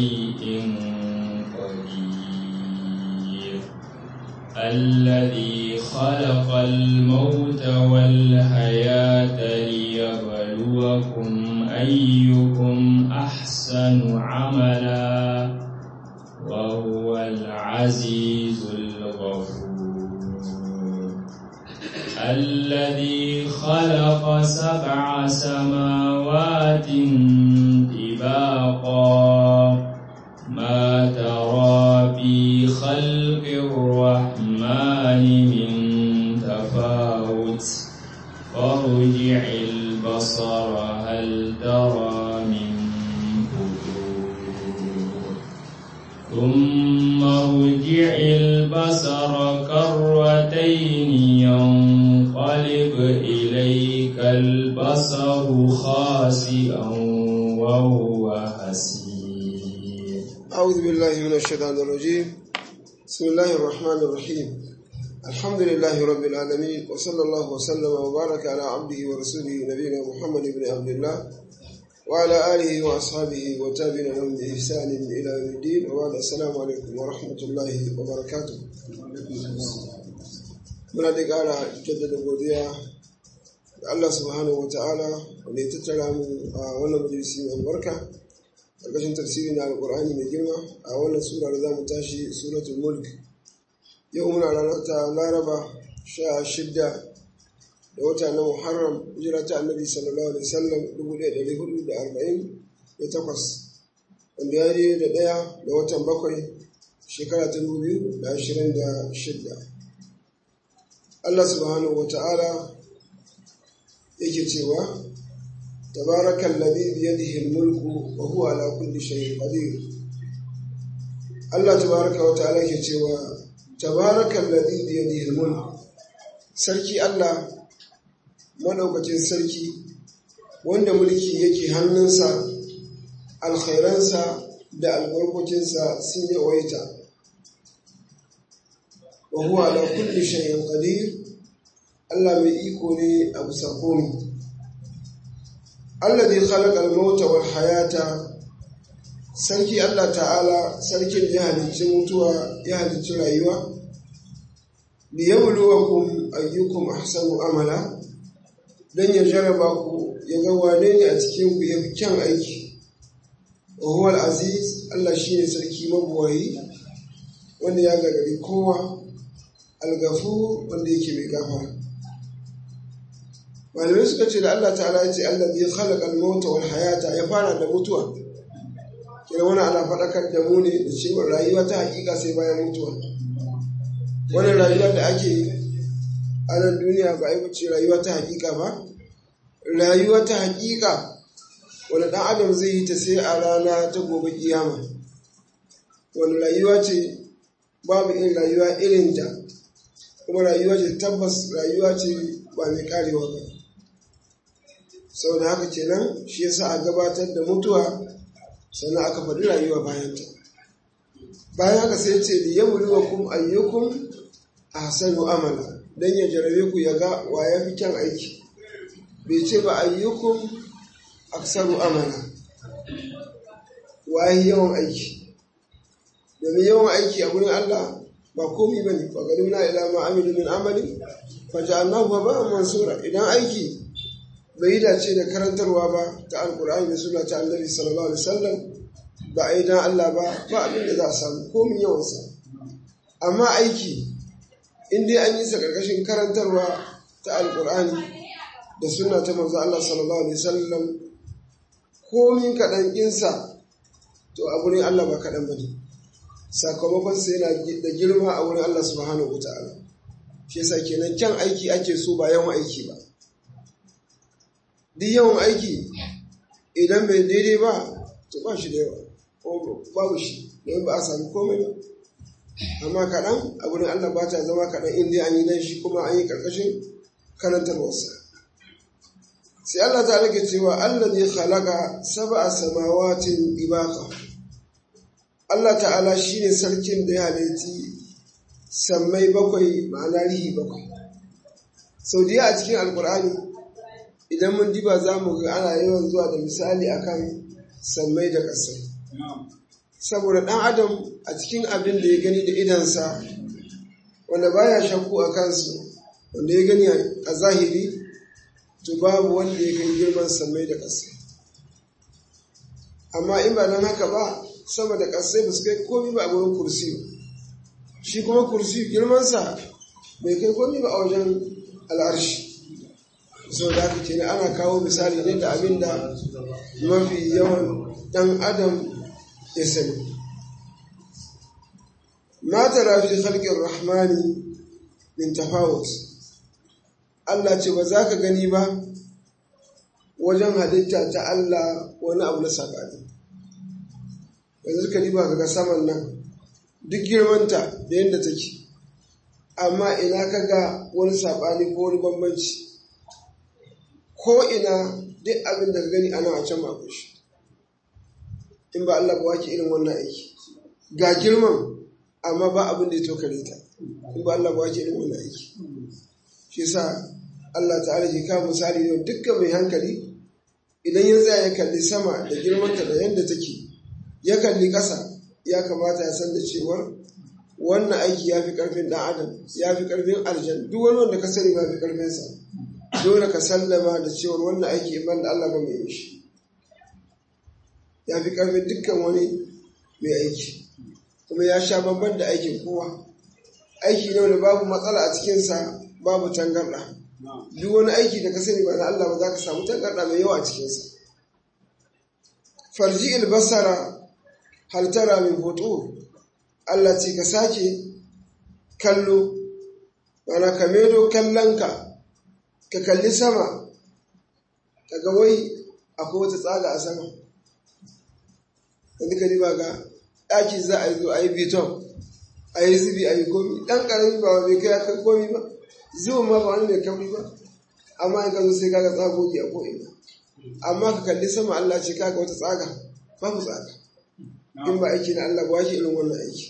شيء قدير الذي خلق الموت والحياة ليبلوكم أيكم أحسن عملا وهو العزيز الغفور الذي خلق سبع سماوات طباقا ما ترى في خلق الرحمن من تفاوت فارجع البصر هل ترى من فطور ثم ارجع البصر كرتين ينقلب إليك البصر خاسئا وهو حسير أعوذ بالله من الشيطان الرجيم بسم الله الرحمن الرحيم الحمد لله رب العالمين وصلى الله وسلم وبارك على عبده ورسوله نبينا محمد بن عبد الله وعلى آله وأصحابه وتابعين لهم بإحسان إلى يوم الدين وبعد السلام عليكم ورحمة الله وبركاته muna da ƙara jaddada godiya da Allah subhanahu wa ta'ala wanda ya tattara mu a wannan majalisi mai albarka ƙarƙashin tafsiri na alƙur'ani mai girma a wannan sura da za mu tashi suratul mulk yau muna ranar ta laraba sha shidda da wata na muharram hijira ta annabi sallallahu alaihi wasallam dubu ɗaya ɗari hudu da arba'in da takwas wanda ya je da ɗaya da watan bakwai shekara ta dubu biyu da ashirin da shidda Allah subhanahu wa ta'ala yake cewa تبارك الذي بيده الملك وهو على كل شيء قدير الله تبارك وتعالى ke cewa تبارك الذي بيده الملك sarki Allah madaukakin sarki wanda mulki yake hannunsa alkhairansa da albarkokinsa sun yawaita wa huwa ala kulli shay'in qadir Allah mai iko ne a bisa komai alladhi khalaqa al-mauta wal hayata sarki Allah ta'ala sarkin ya halicci mutuwa ya halicci rayuwa li yabluwakum ayyukum ahsanu amala dan ya jaraba ku ya ga wane ne a cikin ku yafi kyan aiki wa huwa al-aziz Allah shine sarki mabuwayi wanda ya gagari kowa al-ghafur wanda yake mai gafara malamai suka ce da Allah ta'ala ya ce Allah zai khalaqa al-mauta wal hayata ya fara da mutuwa kira wani ana faɗakar da mu ne da cewa rayuwa ta hakika sai bayan mutuwa wani rayuwa da ake a nan duniya ba a ce rayuwa ta hakika ba rayuwa ta hakika wani ɗan adam zai yi ta sai a rana ta gobe kiyama wani rayuwa ce babu irin rayuwa irin ta kuma rayuwa ce tabbas rayuwa ce ba mai karewa ba sau da haka kenan shi yasa a gabatar da mutuwa sannan aka faɗi rayuwa bayanta bayan haka sai ce da ya wuri wa kum ayyukum a hasanu amala don ya jarabe ku ya ga wa ya fi kyan aiki bai ce ba ayyukum aksaru amala wa ya yawan aiki domin yawan aiki a wurin Allah ba komi ba ne ba na ila ma amilu min amali fa ja'alnahu haba'an mansura idan aiki bai yi dace da karantarwa ba ta alkur'ani da suna ta annabi sallallahu alaihi wasallam ba a yi dan Allah ba ba abin da za a samu komin yawansa amma aiki in dai an yi sa karkashin karantarwa ta alkur'ani da suna ta manzo Allah sallallahu alaihi wasallam komin kaɗan insa to a wurin Allah ba kaɗan ba ne sakamakon sa yana da girma a wurin Allah subhanahu wa ta'ala shi yasa kenan kyan aiki ake so ba yawan aiki ba duk yawan aiki idan bai daidai ba to ba shi da yawa babu shi don ba a sami komai ba amma kaɗan a wurin Allah ba ta zama kaɗan inda an yi nan shi kuma an yi ƙarƙashin karantarwarsa sai Allah ta rage cewa Allah ne khalaqa sab'a samawatin ibaka Allah ta'ala shine sarkin da ya halitti sammai bakwai ma'ana rihi bakwai sau da a cikin alkur'ani idan mun diba za mu ga ana yawan zuwa da misali akan sammai da ƙasai saboda ɗan adam a cikin abin da ya gani da idansa wanda baya shakku a kansu wanda ya gani a zahiri to babu wanda ya kai girman samai da ƙasa amma in ba don haka ba sama da ƙasai ba su kai komi ba a wurin kursi shi kuma kursi girmansa bai kai komi ba a wajen al'arshi sau da haka kenan ana kawo misali ne da abin da mafi yawan ɗan adam ya sani ma tara fi khalqir rahmani min tafawut Allah ce ba za ka gani ba wajen halitta ta Allah wani abu na saɓani yanzu ka diba ka ga saman nan duk girmanta da yadda take amma ina ka ga wani saɓani ko wani bambanci ko ina duk abin da ka gani ana a can mako shi in ba Allah ba wake irin wannan aiki ga girman amma ba abin da ya tokare ta in ba Allah ba wake irin wannan aiki shi sa Allah ta'ala ke kawo misali yau dukkan mai hankali idan ya tsaya ya kalli sama da girmanta da yadda take ya kalli ƙasa ya kamata ya san da cewar wannan aiki ya fi ƙarfin ɗan adam ya fi ƙarfin aljan duk wani wanda ka sani ma fi ƙarfinsa dole ka sallama da cewar wannan aiki in da Allah ba mai yi shi ya fi ƙarfin dukkan wani mai aiki kuma ya sha babban da aikin kowa aiki ne wanda babu matsala a cikinsa babu tangarɗa duk wani aiki da ka sani ba na Allah ba za ka samu tangarɗa mai yawa a cikinsa farji albasara haltara min hoto Allah ce ka sake kallo mana ka medo kallonka ka kalli sama ka ga wai akwai wata tsaga a sama yanzu ka riba ga ɗaki za a yi zo a yi biton a yi zubi a yi komi ɗan ƙarami ba bai kai kai komi ba zuwa ma ba wani mai kauri ba amma in ka zo sai kaga tsagogi a ko'ina amma ka kalli sama Allah ce kaga wata tsaga babu tsaga in ba aiki na Allah ba wake irin wannan aiki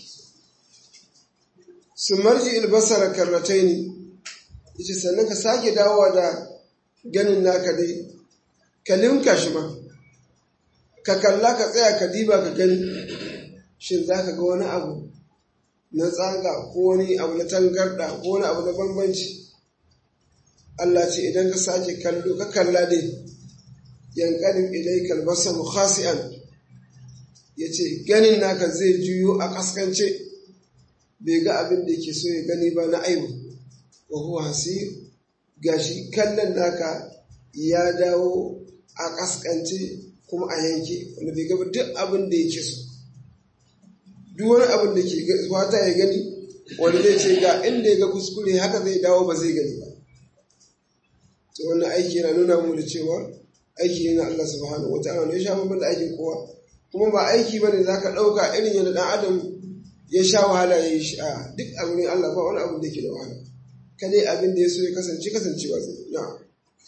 su marji ilbasara karratai ne yace sannan ka sake dawowa da ganin naka dai ka limka shi ma ka kalla ka tsaya ka diba ka gani shin za ka ga wani abu na tsaga ko wani abu na tangarda ko wani abu na bambanci Allah ce idan ka sake kallo ka kalla dai yankanin ilai kalbasa mukhasi'an ya ce ganin naka zai juyo a kaskance bai ga abin da yake so ya gani ba na aibu wa huwa hasir gashi kallon naka ya dawo a kaskance kuma a yanke wanda bai gaba duk abin da yake so duk wani abin da ke fata ya gani wanda zai ce ga inda ya ga kuskure haka zai dawo ba zai gani ba to wannan aiki yana nuna mu da cewa aiki ne na Allah subhanahu wa ta'ala ya sha babban da aikin kowa kuma ba aiki bane zaka dauka irin yadda dan adam ya sha wahala ya yi shi a duk abin Allah ba wani abin da yake da wahala kadai abin da ya so ya kasance kasancewa zai na'am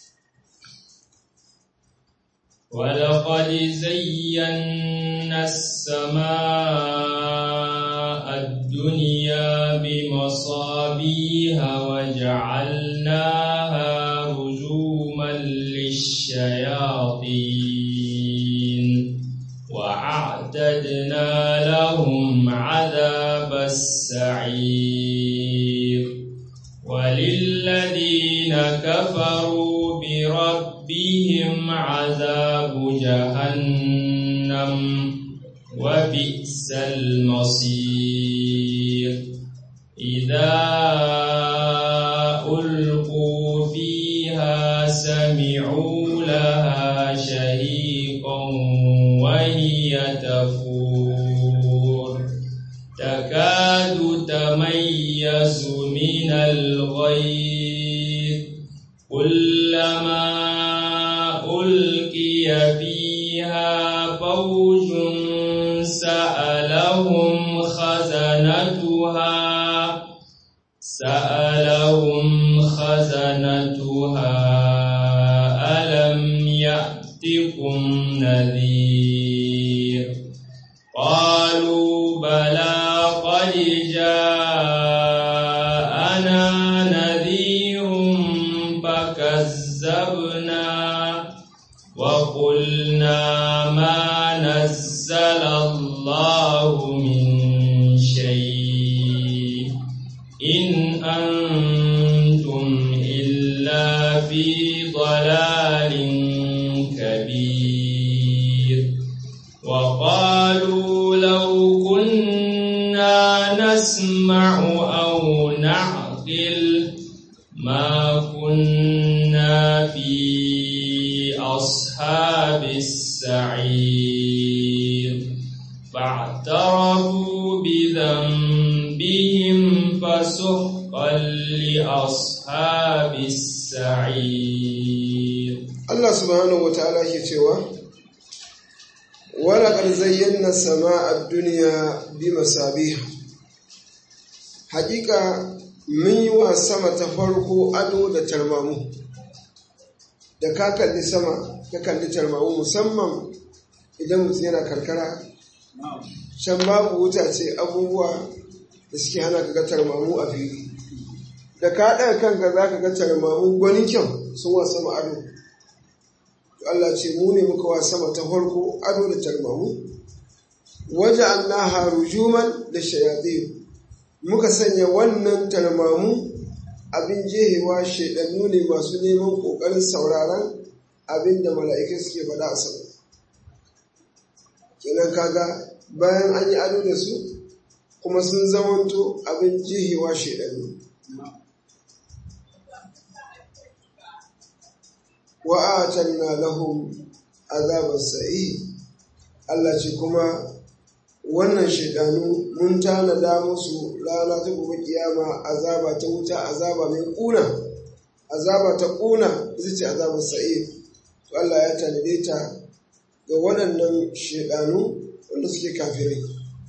ولقد زينا السماء الدنيا بمصابيها وجعلناها رجوما للشياطين وأعتدنا لهم عذاب السعير وللذين كفروا بربهم عذاب جهنم وبئس المصير إذا ألقوا فيها سمعوا لها شهيقا وهي تفور تكاد تميز من الغيظ كلما ألقي فيها فوج سألهم خزنتها سألهم خزنتها ألم يأتكم نذير قالوا بلى قد جاءنا نذير فكذبنا وقلنا ما نزل الله الله من شيء إن أنتم إلا في ضلال كبير وقالوا لو كنا نسمع أو نعقل ما كنا في أصحاب السعير فاعترفوا بذنبهم فسحقا لأصحاب السعير Allah subhanahu wa ta'ala ke cewa wala qad zayyana sama'a ad-dunya bi masabiha hakika mun yi wa sama ta farko ado da tarmamu da ka kalli sama ka kalli tarmamu musamman idan mutum yana karkara can babu wuta ce abubuwa da suke hana ka ga tarmamu a fili da ka ɗaga kanka za ka ga tarmamu gwanin kyau sun wa sama ado Allah ce mu ne muka wa sama ta farko ado da tarmamu waje annaha rujuman da shayatin muka sanya wannan tarmamu abin jehewa shaidannu ne masu neman ƙoƙarin sauraron abin da mala'ikai suke faɗa a sama kenan kaga bayan an yi ado da su kuma sun zamanto abin jehewa shaidannu wa'atanna lahum azabar sa'i Allah ce kuma wannan shaidanu mun tanada musu rana ta gobe kiyama azaba ta wuta azaba mai kuna azaba ta kuna ita ce azabar sa'i to Allah ya tanade ta ga waɗannan shaidanu wanda suke kafirai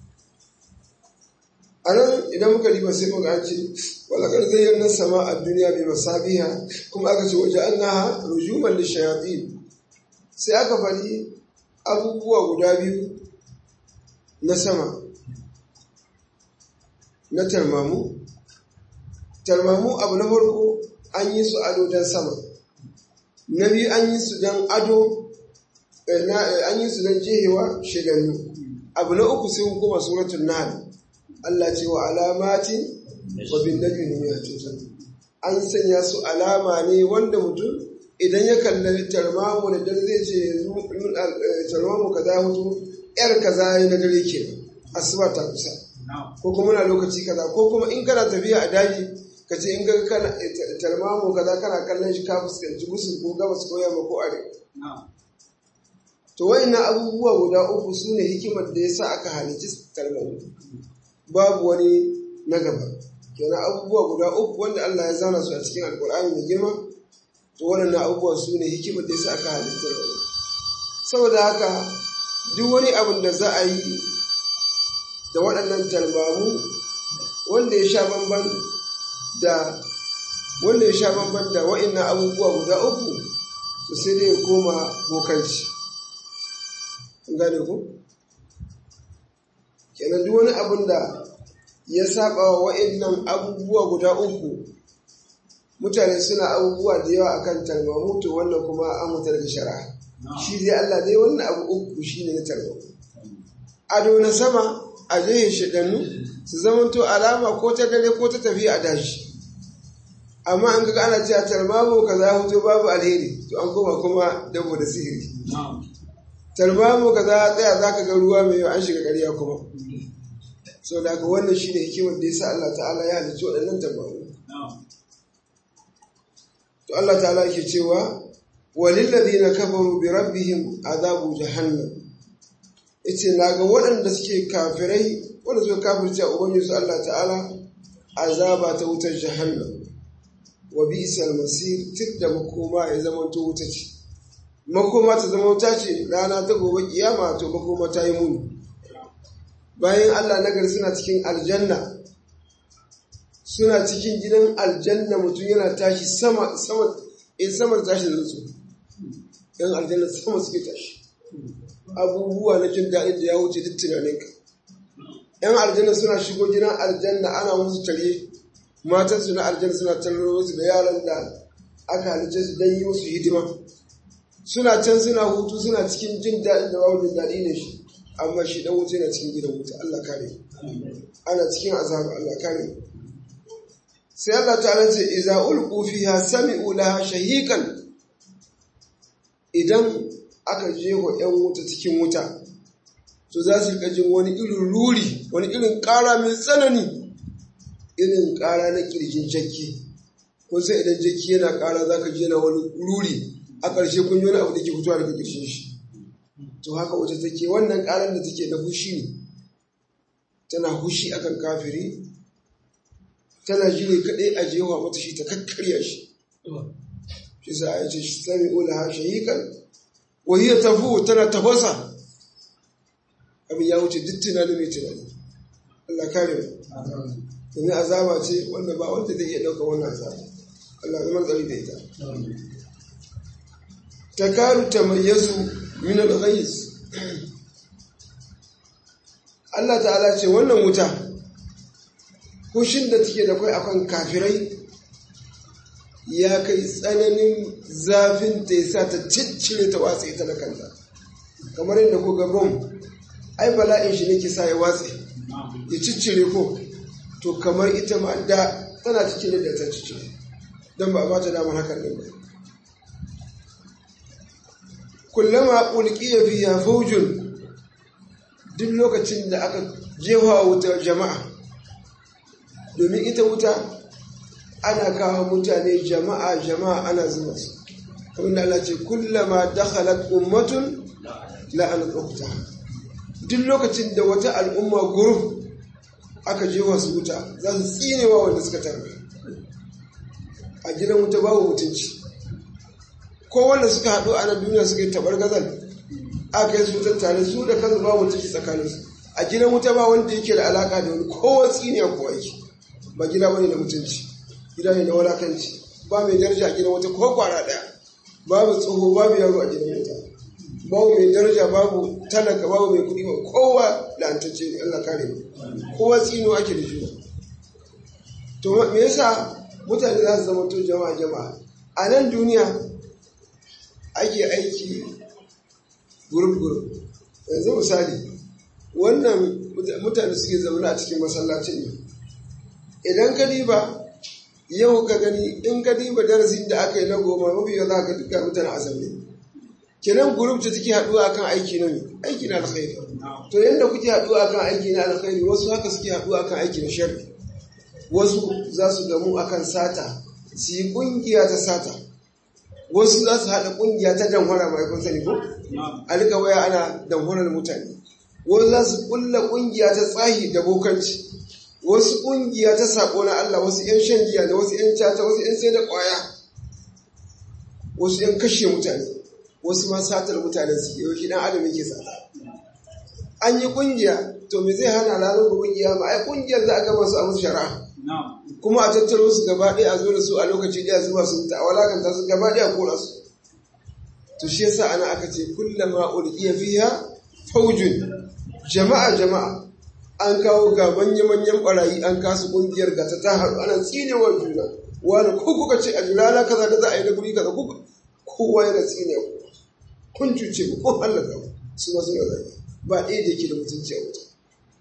a nan idan muka riba sai muka an ce walakar zayyana sama a duniya mai masabiha kuma aka ce waje an naha rujuman da shayatin sai aka faɗi abubuwa guda biyu na sama na tarmamu tarmamu abu na farko an yi su ado don sama na biyu an yi su don ado an yi su don jehewa shidannu abu na uku sai hukuma suratun nahl Allah ce wa alamati wa bin najmi ya tutar an sanya su alama ne wanda mutum idan ya kalli tarmamu da dare zai ce tarmamu kaza mutu yar kaza ya na dare ke asuba ta kusa ko kuma na lokaci kaza ko kuma in kana tafiya a daji ka ce in ga kana tarmamu kaza kana kallon shi ka fuskanci gusul ko gabas ko yamma ko arewa to wayannan abubuwa guda uku su ne hikimar da ya sa aka halicci tarmamu babu wani na gaba kenan abubuwa guda uku wanda Allah ya zana su a cikin alkur'ani mai girma to waɗannan abubuwa su ne hikimar da yasa aka halittar da saboda haka duk wani abin da za a yi da waɗannan talbamu wanda ya sha bamban da wanda ya sha bamban da wa'annan abubuwa guda uku to sai dai ya koma bokanci gane ku kenan duk wani abin da ya saba wa wa'annan abubuwa guda uku mutane suna abubuwa da yawa akan tarmamu to wannan kuma an mutar da shari'a shi dai Allah dai wannan abu uku shine na tarmamu ado na sama a jihin shidannu su zamanto alama ko ta dare ko ta tafiya a dashi amma an ga ana cewa tarmamu kaza hutu babu alheri to an koma kuma dabo da sihiri tarmamu kaza tsaya zaka ga ruwa mai an shiga ƙarya kuma so da haka wannan shi ne hikimar da ya sa Allah ta'ala ya halicci waɗannan tabaru to Allah ta'ala yake cewa walilladhina kafaru bi rabbihim azabu jahannam yace naga waɗanda suke kafirai wanda suka kafirce a ubangiji su Allah ta'ala azaba ta wutar jahannam wa bi'sal masir tidda makoma ya zama to wuta ce makoma ta zama wuta ce rana ta gobe kiyama to makoma ta yi muni bayan Allah nagari suna cikin aljanna suna cikin gidan aljanna mutum yana tashi sama sama in sama tashi da su yan aljanna sama suke tashi abubuwa na jin daɗin da ya wuce duk tunaninka yan aljanna suna shigo gidan aljanna ana musu tare matan su na aljanna suna tarro su da yaran da aka halice su don yi musu hidima suna can suna hutu suna cikin jin daɗin da babu jin daɗi ne shi amma shi dan wuta yana cikin gidan wuta Allah kare ana cikin azaba Allah kare sai Allah ta'ala ce iza ulqu fiha sami'u laha shahiqan idan aka jeho yan wuta cikin wuta to za su rika jin wani irin ruri wani irin ƙara mai tsanani irin ƙara na ƙirjin jakki kun sai idan jakki yana ƙara za ka ji yana wani ruri a ƙarshe kun yi wani abu da ke fitowa daga ƙirshin shi to haka wata take wannan ƙarar da take na hushi ne tana hushi akan kafiri tana ji ne kaɗai a jewa mata shi ta kakkarya shi shi sa a ce shi sami ula ha shahikan wahiyar tafu tana tafasa abin ya wuce duk tunani mai tunani Allah kare mu domin azaba ce wanda ba wanda zai iya ɗauka wannan azaba Allah zama tsari da ita ta karu ta mayyazu min al-ghayz Allah ta'ala ce wannan wuta kushin da take da kai akan kafirai ya kai tsananin zafin ta yasa ta ciccire ta watsa ita da kanta kamar yadda ko ga bom ai bala'in shi ne ke sa ya watse ya ciccire ko to kamar ita ma da tana ciccire da ta ciccire don ba a bata damar hakan ne ba kullama ulqiya fiha fawjun duk lokacin da aka jefa wuta jama'a domin ita wuta ana kawo mutane jama'a jama'a ana zuba su kamar da Allah ce kullama dakhalat ummatun la'anat ukhtaha duk lokacin da wata al'umma guruf aka jefa su wuta za su tsinewa wanda suka tarbe a gidan wuta babu mutunci ko wanda suka haɗu a nan duniya suka yi tabar gazal aka yi su tare su da kansu babu mutunci tsakaninsu a gidan wuta ba wanda yake da alaka da wani kowa tsiniya kowa yake ba gida bane da mutunci gida ne da walakanci ba mai daraja a gidan wuta ko kwara ɗaya babu tsoho babu yaro a gidan wuta babu mai daraja babu talaka babu mai kuɗi ba kowa la'antacce ne Allah kare mu kowa tsino ake da juna to me yasa mutane za su zama to jama'a jama'a a nan duniya ake aiki gurup gurup yanzu misali wannan mutane suke zama a cikin masallacin ne idan ka diba yau ka gani in ka diba darasin da aka yi na goma mafi yau za ka duka mutane a zaune kenan gurup ce take haɗuwa akan aiki na ne aiki na alkhairi to yadda kuke haɗuwa akan aiki na alkhairi wasu haka suke haɗuwa akan aiki na sharri wasu za su gamu akan sata su yi ƙungiya ta sata wasu za su haɗa ƙungiya ta damfara mai kun sani ko a rika waya ana damfarar mutane wasu za su ƙulla ƙungiya ta tsahi da bokanci wasu ƙungiya ta saƙo na Allah wasu 'yan shan giya da wasu 'yan cata wasu 'yan sai da ƙwaya wasu 'yan kashe mutane wasu ma satar mutane su yau shi dan adam yake sata an yi kungiya to me zai hana ranar gobe kiyama ai kungiyar za a gama su a musu shari'a kuma a tattaro su gaba ɗaya a zo da su a lokaci ɗaya zuwa su mutu a walakanta su gaba ɗaya kora su to shi yasa ana aka ce kullama ulqiya fiha faujun jama'a jama'a an kawo ga manya-manyan barayi an kasu kungiyar ga ta ta haɗu ana tsinewa juna wani ko kuka ce a rana kaza da za a yi na guri kaza kuka kowa yana tsine ku kun cuce ku kun hallaka ku su ma suna zai ba ɗaya da yake da mutunci a wuta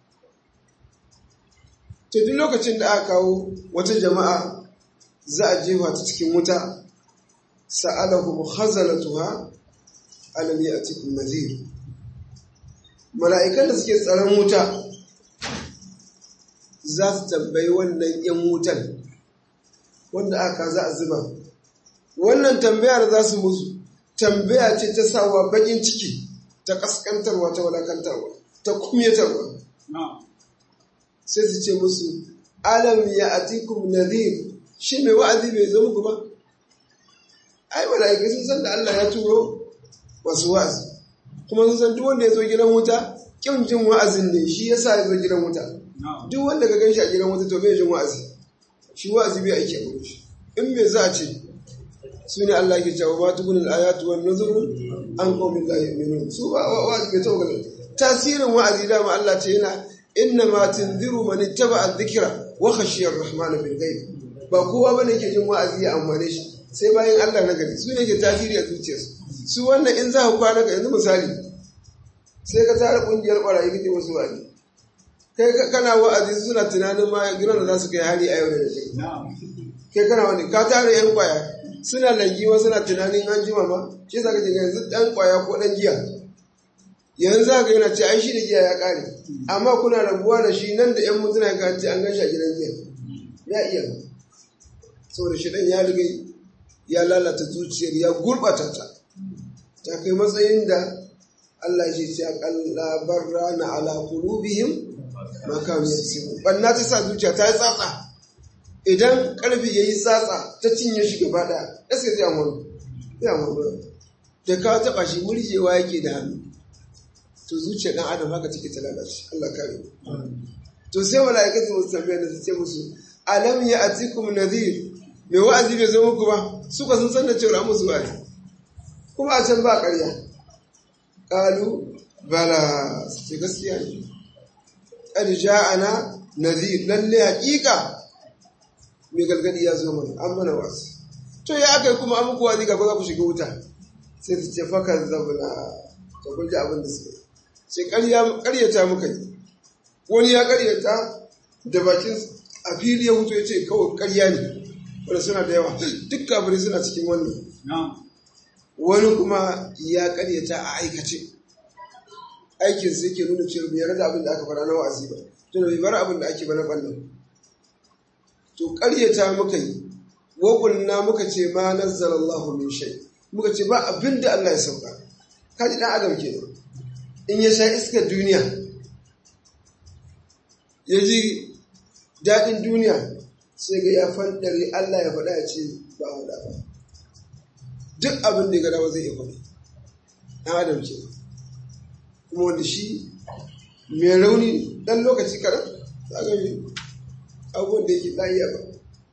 to duk lokacin da aka kawo wata jama'a za a jefa ta cikin wuta sa'alahu khazalatuha alam ya'tikum nadhir mala'ikan da suke tsaron wuta za su tambayi wannan yan wutan wanda aka za a zuba wannan tambayar za su musu tambaya ce ta sawa bakin ciki ta kaskantarwa ta wadakantarwa ta kumyatarwa sai su ce musu alam ya atikum nadhir shi mai wa'azi bai zo muku ba ai malaikai sun san da Allah ya turo wasu wa'azi kuma sun san duk wanda ya zo gidan wuta kin jin wa'azin ne shi yasa ya zo gidan wuta duk wanda ka gan shi a gidan wuta to bai jin wa'azi shi wa'azi bai aiki a gurin shi in me za a ce su ne Allah ke cewa ba tukun al'ayatu wan nuzur an qawmin la yu'minun su ba wa'azi bai taɓa ganin tasirin wa'azi dama Allah ce yana inna ma tunziru man ittaba adh-dhikra wa khashiya ar-rahman bil ghaib ba kowa bane yake jin wa'azi ya amfane shi sai bayan Allah na gari su ne ke tasiri a zuciyarsu su wannan in za ku kwana ka yanzu misali sai ka tara kungiyar barayi kake musu wa'azi kai kana wa'azi suna tunanin ma gidan da za su kai hari a yau da kai kai kana wani ka tara yan kwaya suna langiwa suna tunanin an jima ma shi sa kace yanzu dan kwaya ko dan giya yanzu za ka yana ce ai shi da giya ya kare amma kuna rabuwa da shi nan da yan mutuna ka ce an gashi a gidan giya ya iya saboda shi dan ya riga ya lalata zuciyar ya gurbata ta ta kai matsayin da Allah ya ce akalla barra na ala qulubihim ma kanu yaksubu banna ta sa zuciya ta yi tsatsa idan karfi yayi tsatsa ta cinye shi gaba daya gaskiya zai amuru zai amuru da ka taba shi murjewa yake da hannu to zuciyar dan adam haka take ta lalace Allah kare to sai malaikatu musu tambaya da su ce musu alam ya atikum nadhir mai wa'azi bai zo muku ba suka sun san da cewa musu wa'azi kuma a can ba ƙarya qalu bala ce gaskiya ne qad ja'ana nadhir lalle haqiqa mai galgadi ya zo mana an mana wasu to ya aka kuma an muku wa'azi ga za ku shiga wuta sai su ce fakar zabula to kun ji abin da suka yi sai ƙaryata muka yi wani ya ƙaryata da bakin a fili ya mutu ya ce kawai ƙarya ne wanda suna da yawa duk kafirai suna cikin wannan wani kuma ya ƙaryata a aikace aikin sai ke nuna cewa bai yarda abin da aka fara na wa'azi ba to bai bar abin da ake ba na ɓannan to ƙaryata muka yi wa muka ce ma nazzalallahu min shay muka ce ba abin da Allah ya sauka kaji dan adam kenan in ya sha iskar duniya ya ji daɗin duniya sai ga ya fandare Allah ya faɗa ya ce ba faɗa ba duk abin da ya gada zai iya faɗi ɗan adam ke kuma wanda shi mai rauni ɗan lokaci kaɗan za ga yi abubuwan da yake ɗaya ba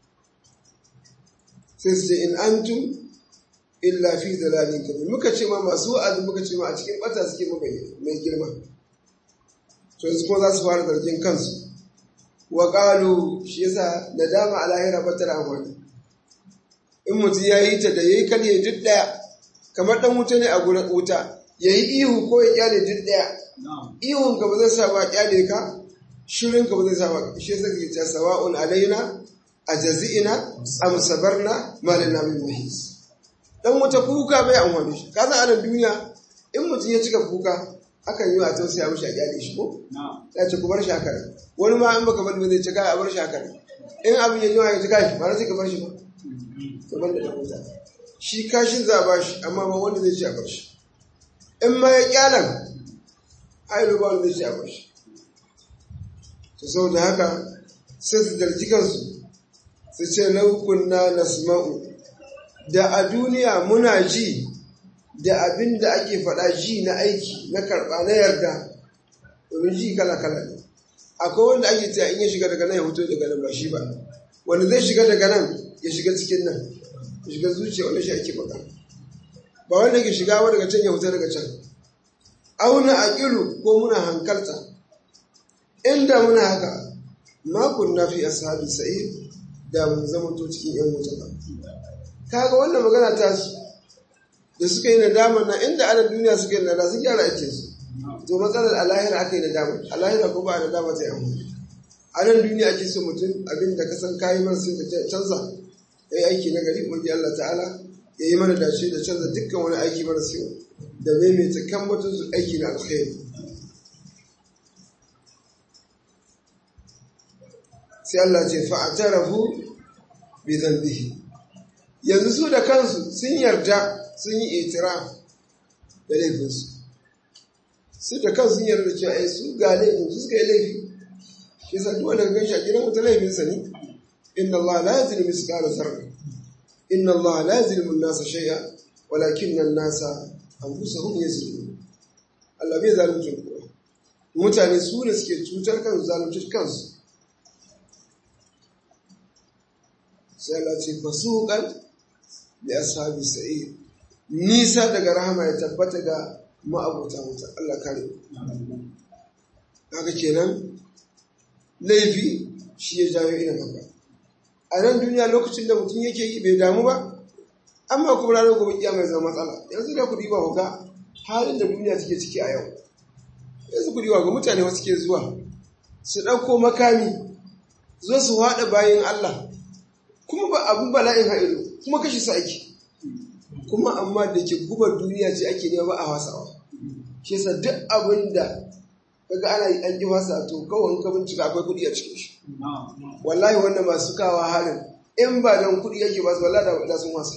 sai su ce in antum illa fi dalalin kabir muka ce ma masu wa'azi muka ce ma a cikin bata suke muka mai girma to yanzu kuma za su fara zargin kansu wa qalu shi yasa nadama a lahira ba ta amfani in mutum ya yi ta da yayi kar ya duk daya kamar dan wuta ne a gurin wuta yayi ihu ko ya kyale duk daya ihun ka ba zai sa ba kyale ka shirin ka ba zai sa ba shi yasa ke ta sawa'un alaina ajazina am sabarna ma lana min mahis dan wata kuka bai amfani shi ka san anan duniya in mutum ya cika kuka akan yi wa tausaya mishi a kyale shi ko ya ce ku bar shi haka wani ma in baka bar ba zai ce kai a bar shi haka in abin ya yi wa ya ci kashi ba na sai ka bar shi ba ka bar da dan wuta shi kashin za a ba shi amma ba wanda zai ce a bar shi in ma ya kyalan ai ba wanda zai ce a bar shi to saboda haka sai su zargi kansu su ce laukunna nasma'u da a duniya muna ji da abin da ake faɗa ji na aiki na karɓa na yarda domin ji kala-kala ne akwai wanda ake cewa in ya shiga daga nan ya fito daga nan ba shi ba wanda zai shiga daga nan ya shiga cikin nan ya shiga zuciya wanda shi ake faɗa ba wanda ke shiga wa daga can ya fito daga can auna a ƙiru ko muna hankalta inda muna haka makon na fi ashabi sa'id da mun zama to cikin yan wuta ba kaga wannan magana ta su da suka yi nadama na inda ana duniya suka yi nadama sun gyara ake su to matsalar alahira aka yi nadama alahira ko ba a nadama ta yi a nan duniya ake so mutum abin da ka san kayi mara sai ka canza ya yi aiki na gari wanda Allah ta'ala ya yi mana dace da canza dukkan wani aiki mara sai da maimaita kan mutum su aiki na alkhairi sai Allah ce fa'atarafu bi dhanbihi yanzu su da kansu sun yarda sun yi itira da laifinsu su da kansu sun yarda cewa ai su ga laifin su suka yi laifi shi sa duk wanda gan shi a gidan wata laifinsa ne inna Allah la yazlimu misqala zarra inna Allah la yazlimu an-nasa shay'a walakinna an-nasa anfusahum yazlimun Allah bai zalunci kowa mutane su ne suke cutar kansu zalunci kansu sai Allah ce fasuqan da ashabi sa'id nisa daga rahama ya tabbata ga ma'abuta wuta Allah kare haka kenan laifi shi ya jawo irin haka a nan duniya lokacin da mutum yake yi bai damu ba amma kuma ranar gobe kiyama ya zama matsala yanzu da ku diba ga halin da duniya take ciki a yau yanzu ku diwa ga mutane wasu ke zuwa su ɗauko makami zo su haɗa bayan Allah kuma ba abin bala'in ha'ilu kuma kashe su ake kuma amma da ke gubar duniya ce ake nema ba a wasawa shi yasa duk abin da kaga ana yi an ji wasa to kawai ka bincika akwai kuɗi a cikin shi wallahi wanda masu kawa harin in ba dan kuɗi yake ba su wallahi da sun wasa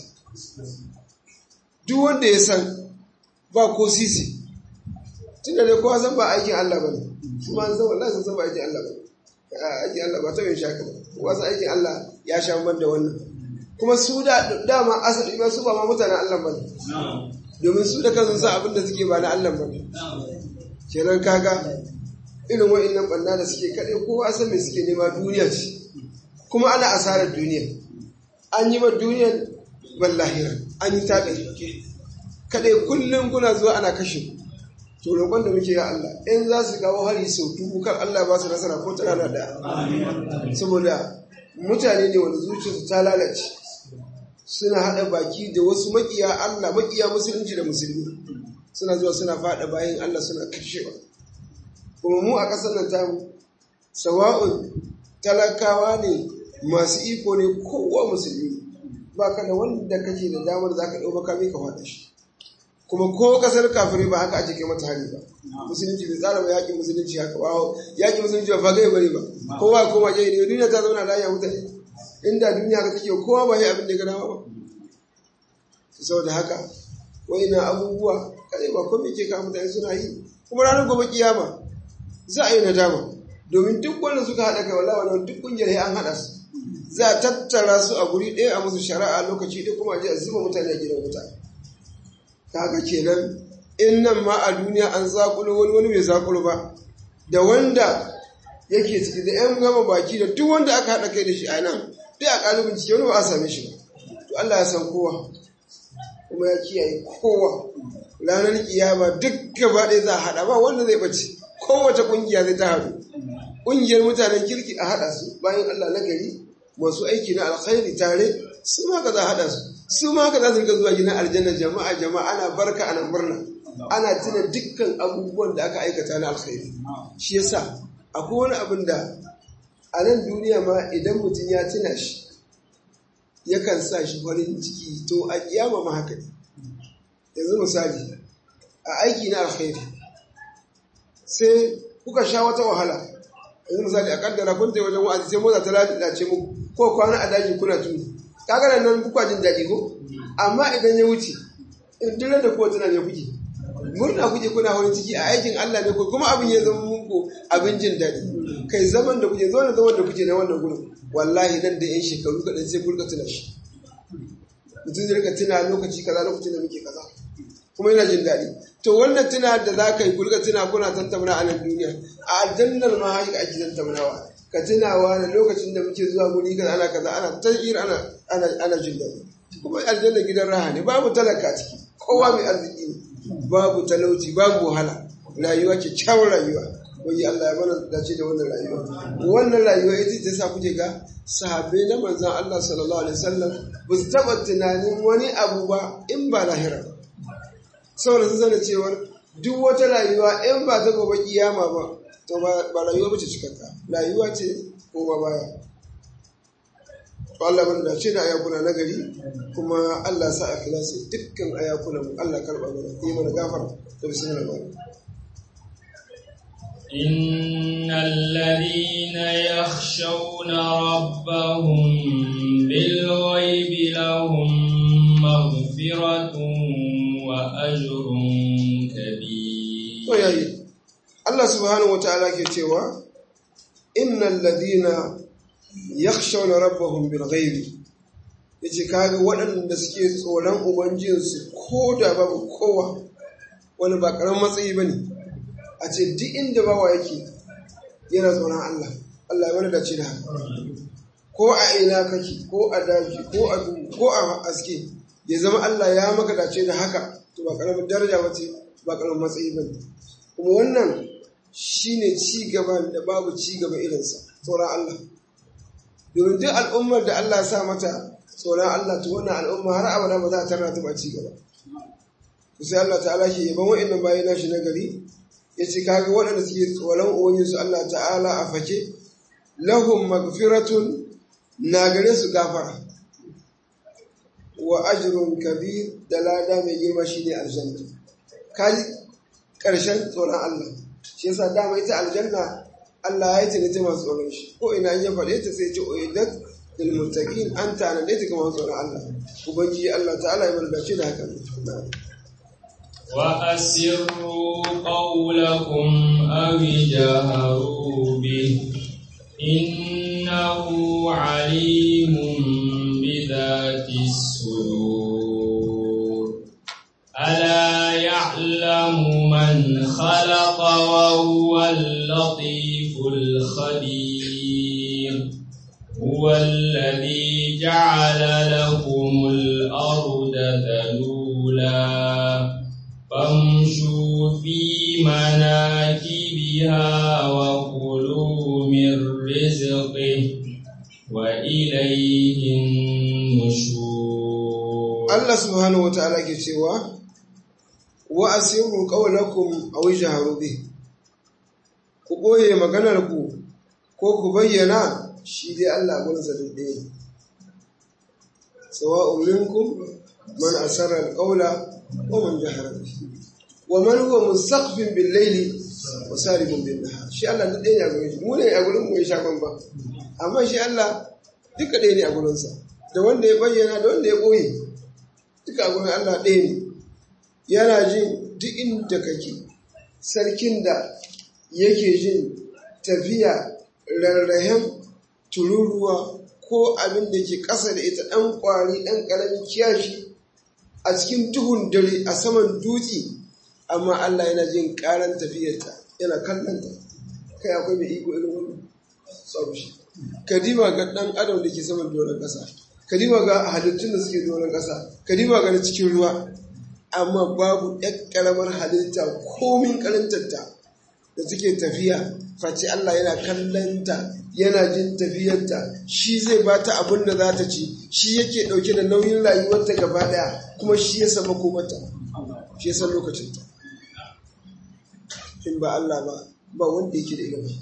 duk wanda ya san ba ko sisi tunda dai kowa san ba aikin Allah bane kuma an san wallahi sun san ba aikin Allah bane aikin Allah ba ta yin shaka ba kowa san aikin Allah ya sha man da wannan kuma su da dama asali ba su ba ma mutanen Allah bane domin su da kansu san abin da suke ba na Allah bane kenan kaga irin wa'annan banna da suke kade kowa san me suke nema duniya ce kuma ana asarar duniya an yi ma duniyar ballahira an yi taɓe kadai kullum kuna zuwa ana kashe to roƙon da muke ya Allah in za su kawo hari sau dubu kar Allah ba su nasara ko ta rana da saboda mutane ne wanda zuciyarsu ta lalace suna haɗa baki da wasu makiya Allah makiya musulunci da musulmi suna zuwa suna faɗa bayan Allah suna kashewa kuma mu a ƙasar nan tamu sawa'un talakawa ne masu iko ne kowa musulmi ba ka da wanda kake da damar za ka ɗau makami ka faɗa shi kuma ko kasar kafirai ba haka ake kai mata hari ba musulunci bai tsara ba yaƙin musulunci haka ba yaƙin musulunci ba fagai bane ba kowa koma jayi ne duniya ta zauna lafiya mutane inda duniya ka take kowa ba yi abin da ya gana ba saboda haka na abubuwa kadai ba komai ke kawo mutane suna yi kuma ranar gobe kiyama za a yi nadama domin duk wanda suka haɗa kai wallahi wannan duk kungiyar an haɗa su za a tattara su a guri ɗaya a musu shari'a lokaci ɗaya kuma a je a zuba mutane a gidan wuta kaga kenan in nan ma a duniya an zakulo wani wani bai zakulo ba da wanda yake ciki da yan gama baki da duk wanda aka haɗa kai da shi a nan duk a ƙalibin ciki wani ba a same shi ba to Allah ya san kowa kuma ya kiyaye kowa ranar kiyama duk gaba ɗaya za a haɗa ba wanda zai ɓace kowace ƙungiya zai ta haɗu ƙungiyar mutanen kirki a haɗa su bayan Allah na gari masu aiki na alkhairi tare su ma ka za a haɗa su su ma haka za su rika zuwa gidan aljanna jama'a jama'a ana barka ana murna ana tuna dukkan abubuwan da aka aikata na alkhairi shi yasa akwai wani abin da a nan duniya ma idan mutum ya tuna shi yakan sa shi farin ciki to a kiyama ma haka ne yanzu misali a aiki na alkhairi sai kuka sha wata wahala yanzu misali a kaddara kun ta wajen wa'azi sai motsa ta lalace muku ko kwana a daji kuna tuni kaga nan kuka jin daɗi ko amma idan ya wuce in duk da kuwa tana ne kuke murna kuke kuna farin ciki a aikin Allah ne ko kuma abin ya zama muku abin jin daɗi kai zaman da kuke zo da zaman da kuke na wannan gurin wallahi nan da yan shekaru kaɗan sai kurka tuna shi mutum zai rika tuna lokaci kaza lokacin da muke kaza kuma yana jin daɗi to wannan tuna da za ka yi kurka tuna kuna tantamana a nan duniya a aljannar ma haka ake tantamawa ka tunawa da lokacin da muke zuwa guri kaza ana kaza ana tahir ana ana ana jin daɗi kuma aljanna gidan raha ne babu talaka ciki kowa mai arziki ne babu talauci babu wahala rayuwa kyakkyawar rayuwa wai Allah ya mana dace da wannan rayuwa wannan rayuwa ita ta sa kuke ga sahabbai na manzon Allah sallallahu alaihi wasallam ba su taba tunanin wani abu ba in ba lahira ba saboda sun sanar cewar duk wata rayuwa in ba ta gobe kiyama ba to ba rayuwa ba ce cikakka rayuwa ce koma baya to Allah ban da ce da ayakuna na gari kuma Allah sa a kilasi dukkan ayakuna mu Allah karba mana yi mana gafara da bismillah إن الذين يخشون ربهم بالغيب لهم مغفرة وأجر كبير to yayi Allah subhanahu wataala ke cewa innal ladina yakhshawna rabbahum bil ghaibi yace kaga waɗanda suke tsoron ubangijinsu ko da babu kowa wani ba karamin matsayi bane a ce duk inda bawa yake yana tsoron Allah Allah ya wani dace da haka ko a ina kake ko a daji ko a duhu ko a aske ya zama Allah ya maka dace da haka to ba karamin daraja bace ba karamin matsayi bane kuma wannan shine ci gaba da babu ci gaba irinsa tsoron Allah domin duk al'ummar da Allah sa mata tsoron Allah to wannan al'umma har abada ba za ta tarra ta ba ci gaba to sai Allah ta'ala ke yaban wa'annan bayi nashi na gari ya ce kaga waɗanda suke tsoron ubangiji Allah ta'ala a fake lahum magfiratun na gare su gafara wa ajrun kabir da lada mai girma shine aljanna kaji karshen tsoron Allah shi yasa dama ita aljanna Allah ya ce ta masu tsoron shi ko ina ya faɗe ta sai ce uidat lil muttaqin an tanade ta kamar tsoron Allah ubangiji Allah ta'ala ya barkace da haka وأسروا قولكم أو جهروا به إنه عليم بذات الصدور ألا يعلم من خلق وهو اللطيف الخبير هو الذي جعل لكم الأرض ذلولا فامشوا في مناكبها وكلوا من رزقه وإليه النشور الله سبحانه وتعالى كتوى وأسروا قولكم أو اجهروا به ku ɓoye maganarku ko ku bayyana shi dai Allah gunsa da ɗaya sawa'un minkum man asarra al-qawla wa man jahara bihi wa man huwa mustaqfin bil layli wa saribun bin nahar shi Allah duk ɗaya ne a gurin shi mu ne a gurin mu ya sha bamba amma shi Allah duka ɗaya ne a gurin sa da wanda ya bayyana da wanda ya ɓoye duka a gurin Allah ɗaya ne yana jin duk inda kake sarkin da yake jin tafiya rarrahen tururuwa ko abin da ke ƙasa da ita ɗan ƙwari ɗan ƙaramin kiyashi a cikin tuhun dare a saman dutse amma Allah yana jin ƙaran tafiyarta yana kallonta kai akwai mai iko irin wannan sabu shi kadima ga ɗan adam da ke saman doron ƙasa kadima ga halittun da suke doron ƙasa kadima ga na cikin ruwa amma babu ɗan ƙaramar halitta komin ƙarantarta da suke tafiya face Allah yana kallonta yana jin tafiyarta shi zai ba ta abin da za ta ci shi yake ɗauke da nauyin rayuwarta gaba ɗaya kuma shi ya sama komata shi ya san lokacinta in ba Allah ba ba wanda yake da ilimi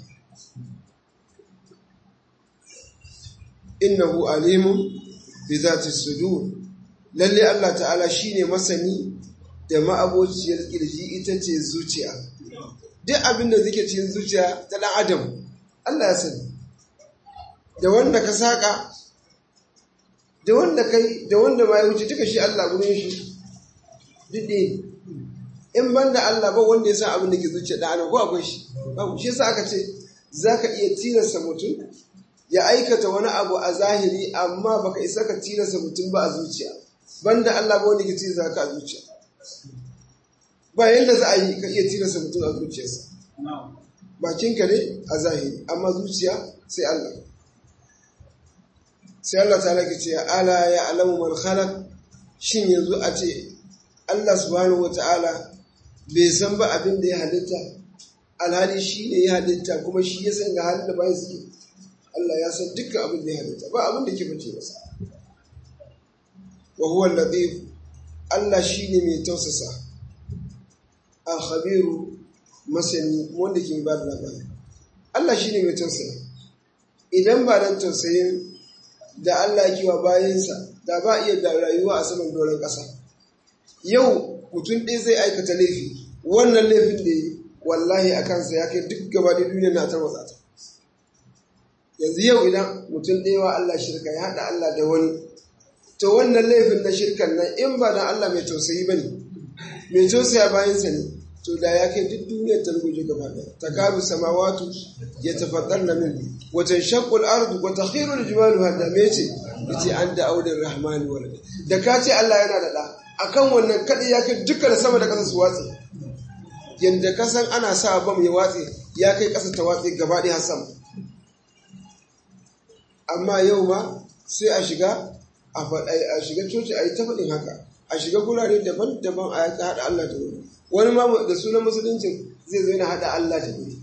innahu alimun bi zati sudur lalle Allah ta'ala shine masani da ma'abociyar kirji ita ce zuciya duk abin da zike cikin zuciya ta ɗan adam Allah ya sani da wanda ka saƙa da wanda kai da wanda ma ya wuce duka shi Allah gurin shi duk ɗaya in ban da Allah ba wanda ya san abin da ke zuciya ɗan adam ko akwai shi babu shi yasa aka ce za ka iya tilasta mutum ya aikata wani abu a zahiri amma baka isa ka tilasta mutum ba a zuciya banda Allah ba wanda ke tilasta ka a zuciya ba yadda za a yi ka iya tilasta mutum a zuciyarsa bakinka ne a zahiri amma zuciya sai Allah sai Allah ta lake ce ala ya alamu man khalaq shin yanzu a ce Allah subhanahu wata'ala bai san ba abin da ya halitta alhali shi ne ya halitta kuma shi ya san ga halin da bayan suke Allah ya san dukkan abin da ya halitta ba abin da ke bace masa wa huwa latif Allah shi ne mai tausasa a khabiru masani wanda ke ba da labari Allah shi ne mai tausayi idan ba dan tausayin da Allah ke wa bayansa da ba iya da rayuwa a saman doron ƙasa yau mutum ɗaya zai aikata laifi wannan laifin da yi wallahi a kansa ya kai duk gaba da duniya na ta matsata yanzu yau idan mutum ɗaya wa Allah shirka ya haɗa Allah da wani to wannan laifin na shirkan nan in ba dan Allah mai tausayi ba ne mai tausaya bayansa ne to da ya kai duk duniyar ta ruguje gaba ɗaya ta karu samawatu ya tafaddar na min wajen shakul ardu wa takhiru aljibalu hadda me ce yace an da audin rahmani wal da ka ce Allah yana da da akan wannan kadai ya kai dukkan sama da ƙasa su watse yanda ka san ana sa bam ya watse ya kai ƙasa ta watse gaba ɗaya sama amma yau ma sai a shiga a shiga coci a yi ta faɗin haka a shiga gurare daban-daban a yaka haɗa Allah ta wuri wani ma da sunan musuluncin zai zo yana haɗa Allah ta wuri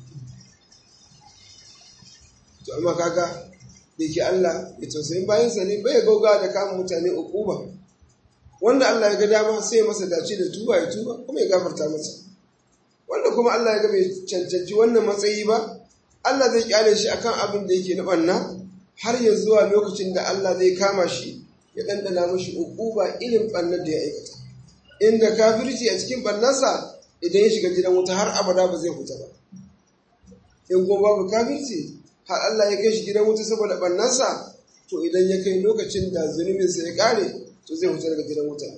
to amma kaga da ke Allah ya tausayin bayansa ne bai gauga da kama mutane ukuba wanda Allah ya ga dama sai ya masa dace da tuba ya tuba kuma ya gafarta masa wanda kuma Allah ya ga bai cancanci wannan matsayi ba Allah zai kyale shi akan abin da yake na banna har ya zuwa lokacin da Allah zai kama shi ya dandana mashi ukuba irin bannar da ya aikata inda kafirci a cikin bannarsa idan ya shiga gidan wuta har abada ba zai huta ba in kuma babu kafirci har Allah ya kai shi gidan wuta saboda bannarsa to idan ya kai lokacin da zunubinsa ya kare to zai huta daga gidan wuta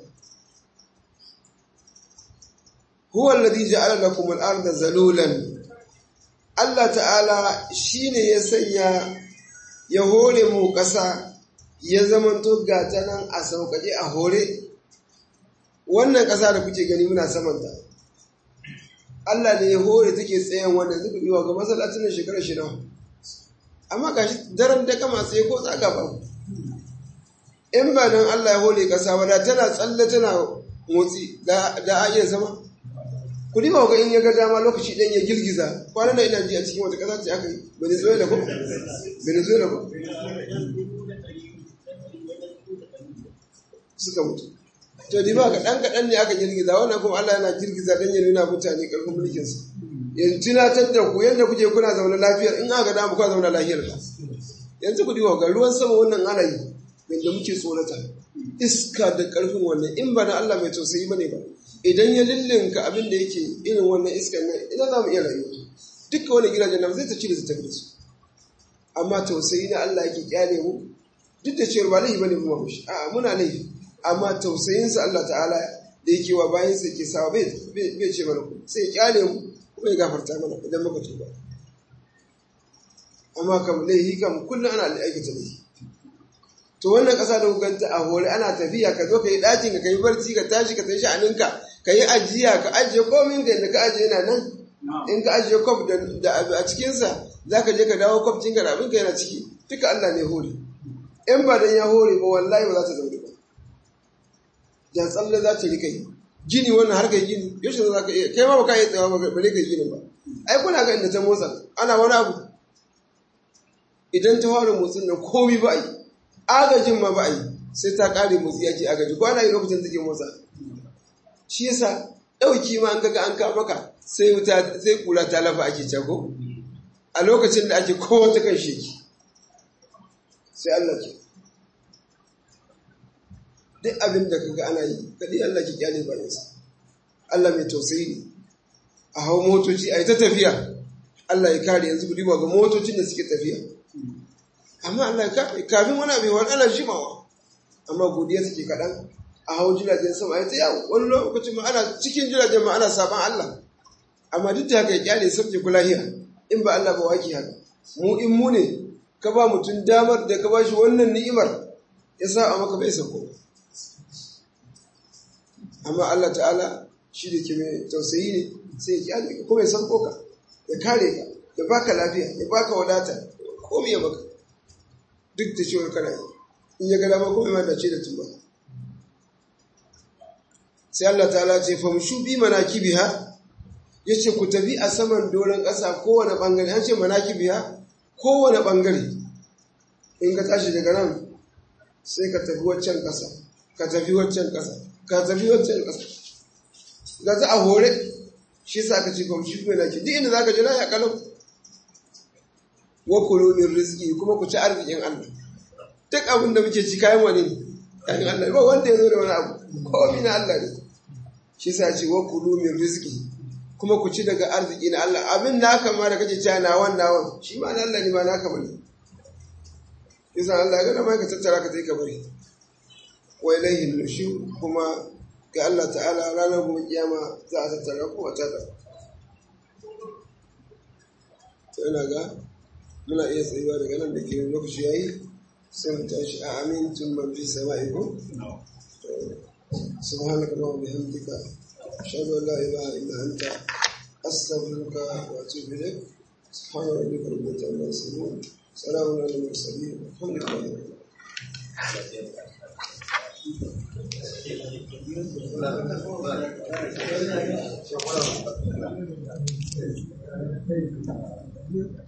huwa alladhi ja'ala lakum al-ardha zalulan Allah ta'ala shine ya sanya ya hore mu ƙasa ya zamanto gata nan a sauƙaƙe a hore wannan ƙasa da kuke gani muna samanta Allah ne ya hore take tsayen wannan zuku biwa ga masallacin nan shekara shi nawa amma gashi daren da kama tsaye ko tsaka ba in ba don Allah ya hore ƙasa ba da tana tsalle tana motsi da a iya zama ku dima ga in ya ga dama lokaci ɗan ya girgiza kwanan ina ji a cikin wata ƙasa ce aka yi venezuela ko venezuela ko suka mutu to di ba kaɗan kaɗan ne aka girgiza wannan kuma Allah yana girgiza don ya nuna mutane ƙarfin mulkinsa yanzu tunatar da ku yadda kuke kuna zaune lafiyar in aka dama kuka zaune lafiyar ka yanzu ku diwa ga ruwan sama wannan ana yi yadda muke tsorata iska da ƙarfin wannan in ba na Allah mai tausayi bane ba idan ya lillinka abin da yake irin wannan iskan nan ina za mu iya rayuwa duka wani gidajen nan zai ta cire su tafi da su amma tausayi na Allah yake kyale mu duk da cewa ba laifi bane kuma mushi a'a muna laifi amma tausayinsa Allah ta'ala da yake wa bayan sa ke sawa bai bai ce mana ku sai ya kyale mu kuma ya gafarta mana idan muka tuba amma kam laifi kam kullum ana aikata laifi to wannan ƙasa da hukanta a hore ana tafiya ka zo ka yi ɗakin ka yi barci ka tashi ka tashi sha'aninka ka yi ajiya ka ajiye komin da yadda ka ajiye yana nan in ka ajiye kwaf da a cikinsa za ka je ka dawo kwaf cinka da abinka yana ciki duka Allah ne hore in ba dan ya hore ba wallahi ba za ta zaune ba jan tsalle za ta rika yi gini wannan har kai gini yaushe za ka iya kai ma ba ka iya tsawa ba bare kai ginin ba ai kuna ga inda ta motsa ana wani abu idan ta fara motsin nan komi ba a yi agajin ma ba a yi sai ta kare motsi yake agaji ko ana yi lokacin take motsa shi yasa ɗauki ma an kaga an ka maka sai wuta sai kula ta lafa ake cago a lokacin da ake kowa ta kan sheki sai Allah ke duk abin da kaga ana yi kadi Allah ke kyale bayansa Allah mai tausayi ne a hau motoci a yi ta tafiya Allah ya kare yanzu ku diba ga motocin da suke tafiya amma Allah kafin wani abin wani ana jimawa amma godiya take kaɗan a hau jiragen sama ya ta yawo wani lokacin ma ana cikin jiragen ma ana saban Allah amma duk da haka ya kyale sabje kulahiya in ba Allah ba waki haka mu in mu ne ka ba mutum damar da ka ba shi wannan ni'imar ya sa a maka bai sako amma Allah ta'ala shi da ke mai tausayi ne sai ya kyale ka kuma ya sauko ka ya kare ka ya baka lafiya ya baka wadata komai ya baka duk da cewar kana yi in ya gada kuma ma dace da tuba sai Allah ta'ala ce famshu bi manakibiha yace ku tafi a saman doron ƙasa kowane bangare an ce manakibiha kowane bangare in ka tashi daga nan sai ka tafi waccan ƙasa ka tafi waccan ƙasa ka tafi waccan ƙasa ga ta a hore shi sa ka ce famshu bi manakibi duk inda zaka ji ya kalau wa kulu min rizqi kuma ku ci arzikin Allah duk abin da muke ci kayan wani ne kayan Allah ba wanda ya zo da wani abu komai na Allah ne shi sa ce wa kulu min rizqi kuma ku ci daga arziki na Allah abin da aka ma da kake cewa na wannan wan shi ma na Allah ne ma naka bane yasa Allah ga ma ka tattara ka tai ka bari wa ilayhi nushur kuma ga Allah ta'ala ranar gobe kiyama za a tattara ku a tada to ina ga muna iya tsayuwa daga nan da ke lokaci yayi sai mu tashi a amintun man fi sama'i ko سبحانك اللهم وبحمدك أشهد أن لا إله إلا أنت أستغفرك وأتوب إليك سبحان ربك رب العزة عما يصفون سلام على المرسلين الحمد لله رب العالمين